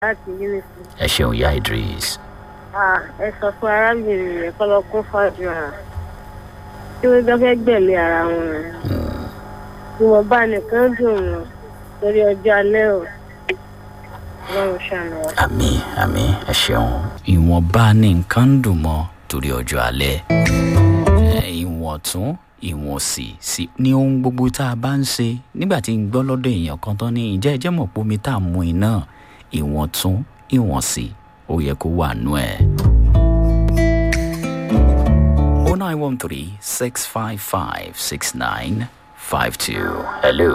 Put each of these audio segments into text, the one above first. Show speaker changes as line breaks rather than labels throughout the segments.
láti unity.
ẹ ṣeun ya idris
Ah, ẹ sọ fún arábìnrin rẹ̀ kọ́ lọ kún fàdúrà tí wọ́n gbọ́ fẹ́ gbẹ̀mí ara wọn rẹ̀. ìwọ̀nba nìkan dùn wọn lórí ọjọ́ alẹ́ o ọlọ́run ṣàánú wa.
àmì àmì ẹ ṣeun ìwọ̀nba ní nǹkan ń dùn mọ́ torí ọjọ́ alẹ́ Ẹ, ìwọ̀n tún ìwọ̀n sì sí ní ohun gbogbo tá a bá ń ṣe nígbà tí ń gbọ́ lọ́dọ̀ èèyàn kan tán ní ìjẹ́ ẹjẹ́ mọ̀ pé omi tá a mú iná ìwọ̀n tún ìwọ̀n sì ó yẹ kó wà nú ẹ̀. 0913 655 6952. Hello.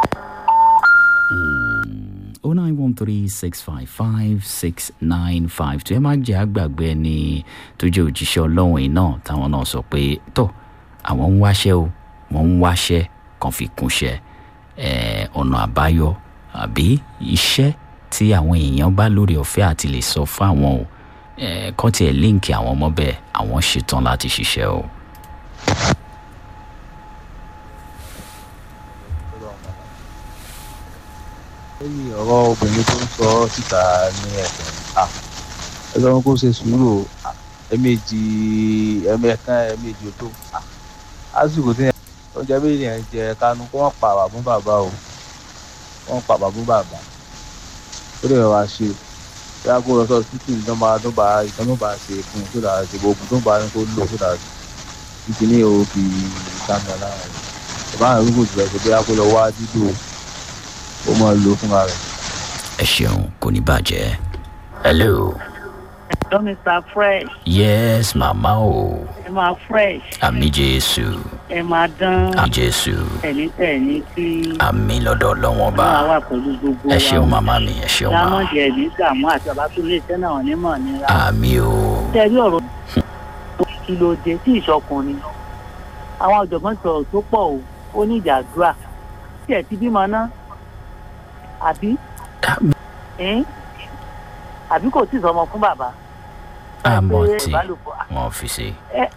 09136556952 ẹ má jẹ́ àgbàgbé ẹni tó jẹ́ òjíṣẹ́ ọlọ́run yìí náà táwọn náà sọ pé tó àwọn ń wáṣẹ́ o wọ́n ń wáṣẹ́ kan fi kúnṣẹ́ ẹ̀, ọ̀nà àbáyọ àbí iṣẹ́ tí àwọn èèyàn bá lórí ọ̀fẹ́ àti lè sọ fún àwọn o ẹ̀, kọ́ tiẹ̀ líǹkì àwọn ọmọ bẹ́ẹ̀ àwọn ṣetán láti ṣiṣẹ́ o.
lẹ́yìn ọ̀rọ̀ obìnrin tó ń sọ síta ní ẹ̀sìn à ẹlọ́run kó ṣe sùúrù o à, ẹ̀ẹ̀mejì ẹ̀ẹ̀mẹ̀kan ẹ̀ẹ̀mejì ò tó à, lásìkò tí oúnjẹ méjì yẹn jẹ kánú kó wọ́n pa bàbá fún bàbá o wọ́n pa bàbá fún bàbá ó lè wá ṣe bí a kó lọ sọ títí tó bá tó bá ìtàn tó bá ṣe fún un tó dà ṣe gbogbo tó bá ní kó lò tó dà títí ní o fi dáná lára rẹ̀ ìbára rúgbò jù ẹ̀ ṣe bí a kó lọ wá dídò ó máa lò fúnra rẹ̀.
ẹ ṣeun kò ní bàjẹ́. hello.
Hello, Mr. Fresh.
yes màmá o
Ẹ máa fresh.
àmì jésù
Ẹ máa dán.
àmì jésù
Tẹ̀lé tẹ̀lé tí
àmì lọ́dọ̀ ọlọ́wọ́n bá
máa wà pẹ̀lú gbogbo
ẹ ṣeun màmá mi ẹ ṣeun màmá
Lámọ̀jẹ̀ ní Gàmú àti Ọbátúndé iṣẹ́ náà onímọ̀ nira.
àmì o
Tẹ̀lé ọ̀rọ̀ kí ló dé tí ìṣọkùnrin. Àwọn ọ̀jọ̀gbọ́n sọ̀rọ̀ tó pọ̀ o, ó ní ìjàdúrà. Tí ẹ̀ ti bímọ ná, àbí? Ẹ́n? Àbí kò tí ì sọmọ fún bàbá?
àmọ́
Ẹ pé
tí
ìbálòpọ̀
wọ́n fi ṣe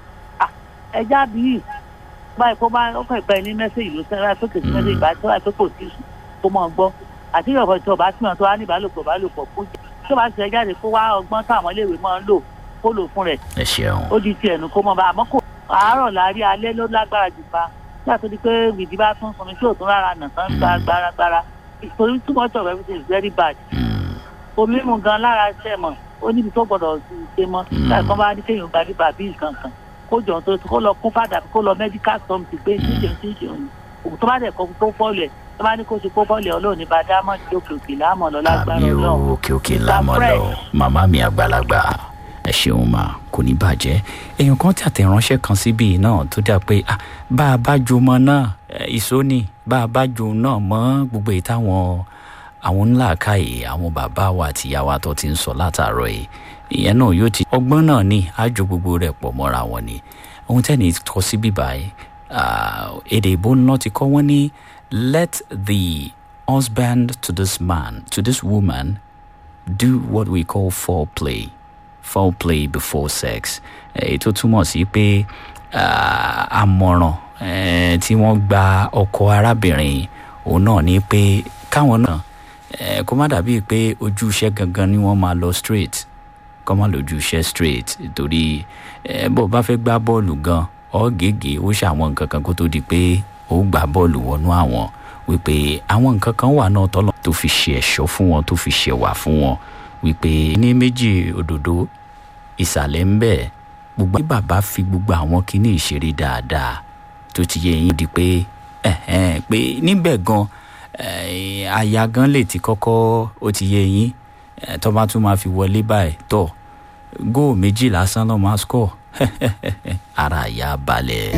ẹja bíi báyìí kó bá ọkọ ìpẹ ní mẹsẹgì ló sẹra tó kèsì mẹsẹgì bá tó àìpé kò sí kó mọ gbọ àti ìrọ̀pọ̀ tí ọba tí wọn tó wá ní ìbálòpọ̀ ìbálòpọ̀ kó jẹ tó bá ṣe jáde kó wá ọgbọ́n táwọn iléèwé máa ń lò kó lò fún rẹ̀
ẹ ṣeun
ó di tiẹ̀ nù kó mọ bá àmọ́ kò àárọ̀ láàárín alẹ́ ló lágbára jù pa nígbà tó di pé gbìdí bá tún sunmi tí ò tún rárá nà tán gba gbáragbára torí too much of everything is very bad
Mm,
omi mu gan lára ṣẹ̀ mọ̀ ó níbi tó gbọ́dọ̀ ṣe mọ́ láì kán bá ní kéèyàn gba bíbà bí nǹkan kan kó jọ tó kó lọ kún fàdà kó lọ medical something pé ṣíṣe ṣíṣe òun òun tó bá dẹ̀ kọ́ kó fọ́ọ̀lù ẹ̀ tó bá ní kó ṣe kó fọ́ọ̀lù ẹ̀ ọlọ́run ní bá dámọ̀ ní òkè òkè láàmọ̀ lọ lágbára
àmì o
ọlọ́run
òkè òkè lámọ́ lọ màmá mi àgbàlagbà ẹ ṣeun mà kò ní bàjẹ́ èèyàn kan tí àtẹ̀ránṣẹ́ kan síbí náà tó dà pé ah, bá a bá jo mọ náà eh, ìsóní bá a bá jo náà mọ́ gbogbo èyí táwọn àwọn ńlá káyè àwọn bàbá wa àti ìyá wa tó ti ń sọ látàárọ̀ yìí ìyẹn náà yóò ti ọgbọ́n náà ní àjò gbogbo rẹ̀ pọ̀ mọ́ra wọn ni ohun tẹ́ni kọ sí bíbá yìí ah, èdè ìbò náà ti kọ́ wọ́n ní let the husband to this man to this woman do what we call foreplay foreplay before sex èyí tó túmọ̀ sí pé ah, àmọ̀ràn eh, tí wọ́n gba ọkọ arábìnrin òun náà ni pé káwọn náà eh, kó má dàbí pé ojú iṣẹ́ gangan ni wọ́n máa lọ straight kọ́ má lójú iṣẹ́ straight torí eh, bó o bá fẹ́ gbá bọ́ọ̀lù gan ọ́ gègé ó ṣàwọn nǹkan kan kó tó di pé ó gbá bọ́ọ̀lù wọnú àwọn wípé àwọn nǹkan kan wà náà tọ́lọ́ tó fi ṣe ẹ̀ṣọ́ fún wọn tó fi ṣẹ̀wà fún wọn wípé ní méjì òdòdó ìsàlẹ̀ ń bẹ̀ gbogbo bí bàbá fi gbogbo àwọn kinní ìṣeré dáadáa tó ti yẹ yín di pé ẹ̀hẹ́n, pé níbẹ̀ gan eh, aya gan lè ti kọ́kọ́ ó ti yẹ yín eh, tó bá tún máa fi wọlé báyìí tọ̀ góò méjì lásán lọ́ máa score ara ìyá balẹ̀.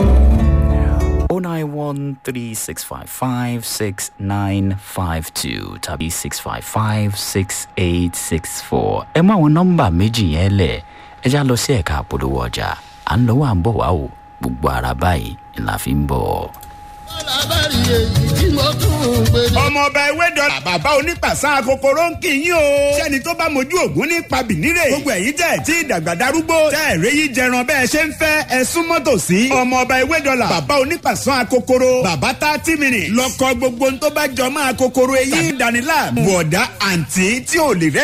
09136556952 tàbí 6556864. ẹ mú àwọn nọ́mbà méjì yẹn lẹ̀ ẹ já lọ sí ẹ̀ka àpolówó ọjà à ń lọ́wọ́ à ń bọ̀ wá o gbogbo ara báyìí ńlá fi ń bọ̀.
lábàárí èyí tí mo tún ń gbé dé.
ọmọ ọba ewé dọ́là bàbá onípàṣán akokoro ń kì í yín o. sẹ́ni tó bá mojú ògún ní pabìnírè. gbogbo ẹ̀yin tẹ̀ tí ìdàgbà darúgbó. tẹ́ ẹ̀rẹ́ yìí jẹran bẹ́ẹ̀ ṣe ń fẹ́ ẹ súnmọ́ tòsí. ọmọ ọba ewé dọ́là bàbá onípàṣán akokoro. bàbá thirty minutes. lọ́kọ gbogbo tó bá jọ mọ́ akokoro eyín. tàbí danila bọ̀dá àǹtí tí ò lè rẹ́